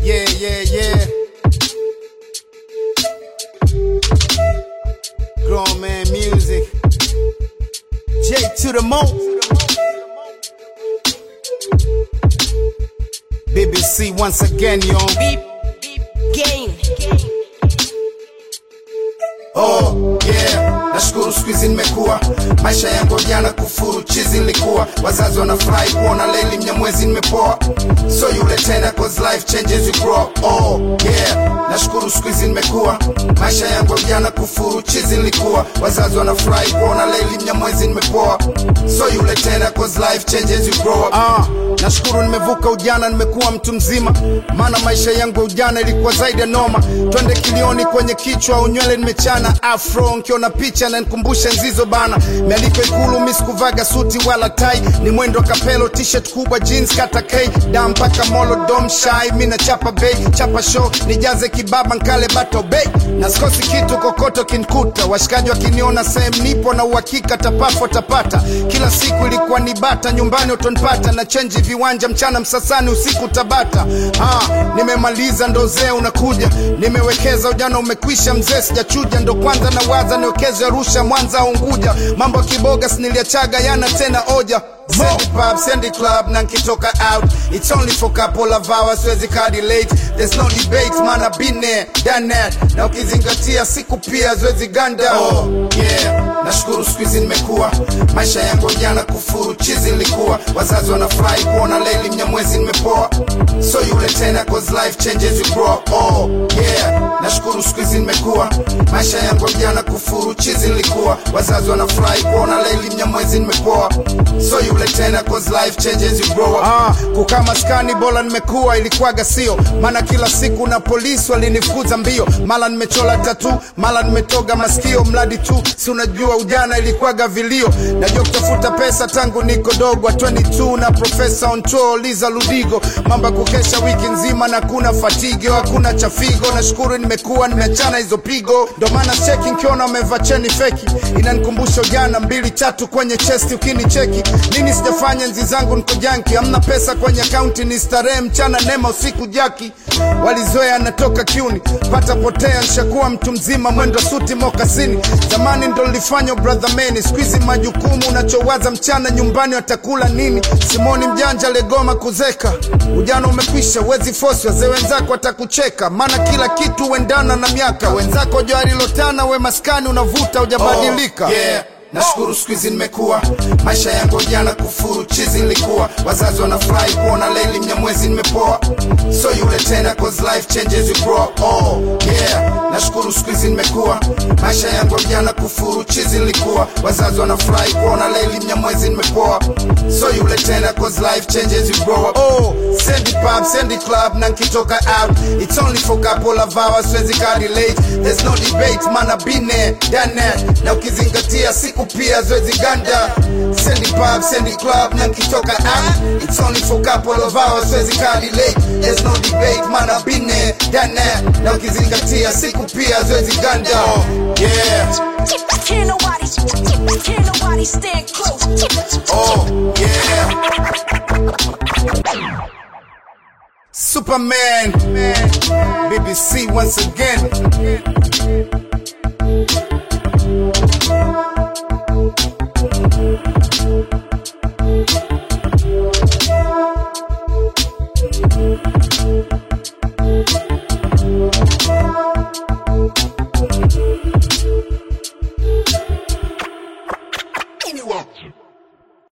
Yeah, yeah, yeah. Grown man music. J to the mo. BBC once again, yo. Beep, beep, gain. Oh yeah, nashukuru siku hizi nimekuwa, maisha yangu jana kufuru chizi nilikuwa, wazazi wanafurahi kuona Leli Mnyamwezi nimepoa, so yule tena cause life changes you grow up. Oh yeah, nashukuru siku hizi nimekuwa, maisha yangu jana kufuru chizi nilikuwa, wazazi wanafurahi kuona Leli Mnyamwezi nimepoa, so yule tena cause life changes you grow up. Ah, nashukuru nimevuka ujana, nimekuwa mtu mzima, maana maisha yangu ya ujana ilikuwa zaidi ya noma. Twende kilioni kwenye kichwa, unywele nimechana afro, nkiona picha na nikumbusha nzizo bana. Mialiko Ikulu, mi sikuvaga suti wala tai, ni mwendo kapelo, t-shirt kubwa, jeans kata K, da mpaka molo dom shai, mi na chapa bei, chapa show, nijaze kibaba nkale bato bei, na sikosi kitu kokoto kinkuta, washikaji wakiniona sehemu nipo na uhakika tapafo tapata, kila siku ilikuwa ni bata, nyumbani utonipata na chenji viwanja, mchana Msasani, usiku Tabata. Ah, nimemaliza ndo zee unakuja, nimewekeza ujana umekwisha, mzee sijachuja, ndo kwanza na waza niwekeze Arusha, Mwanza au Unguja, mambo ya kiboga siniliachaga yana tena oja Sandy pub, Sandy club, na nkitoka out It's only for couple of hours, siwezi kadi late There's no debate, man I've been there, done that Na ukizingatia siku pia siwezi ganda Oh yeah, nashukuru siku hizi nimekuwa Maisha yangu jana kufuru, chizi nilikuwa Wazazi wanafurahi kuona Leli Mnyamwezi nimepoa So yule tena cause life changes you grow up. Oh yeah, nashukuru siku hizi nimekuwa Maisha yangu jana kufuru, chizi nilikuwa Wazazi wanafurahi kuona Leli Mnyamwezi nimepoa So yule tena cause life changes you grow up. Ah, kukaa maskani bora nimekuwa ilikuwaga sio maana kila siku na polisi walinifukuza mbio mara nimechola tatu mara nimetoga masikio mradi tu si unajua ujana ilikuwaga vilio najua kutafuta pesa tangu niko dogo 22 na profesa on tour liza ludigo mambo ya kukesha wiki nzima na kuna fatigo hakuna chafigo nashukuru nimekuwa nimeachana hizo pigo ndo maana cheki nkiona wamevaa cheni feki inanikumbusha ujana mbili tatu kwenye chesti ukinicheki nini sijafanya nzi zangu niko janki hamna pesa kwenye akaunti ni starehe mchana nema usiku jaki walizoea natoka kiuni pata potea nshakuwa mtu mzima mwendo suti mokasini zamani ndo lilifanywa brother meni skuizi majukumu unachowaza mchana nyumbani watakula nini simoni mjanja legoma kuzeka ujana umekwisha wezi fosi wazee wenzako watakucheka maana kila kitu huendana na miaka wenzako joarilotana we maskani unavuta ujabadilika Oh, yeah. Nashukuru siku hizi nimekuwa, maisha yangu jana kufuru chizi nilikuwa, wazazi wanafurahi kuona Leli Mnyamwezi nimepoa, so yule tena cause life changes you grow up. Oh yeah, nashukuru siku hizi nimekuwa, maisha yangu jana kufuru chizi nilikuwa, wazazi wanafurahi kuona Leli Mnyamwezi nimepoa, so yule tena cause life changes you grow up. Oh, Sandy pub, Sandy club, na nkitoka out It's only for couple of hours, siwezi kadi late There's no debate, man I've been there, done that Na ukizingatia siku pia siwezi ganda Sandy pub, Sandy club, na nkitoka out It's only for couple of hours, siwezi kadi late There's no debate, man I've been there, done that Na ukizingatia siku pia siwezi ganda Yeah, Can't nobody, can't nobody stand close. oh yeah. Superman, BBC once again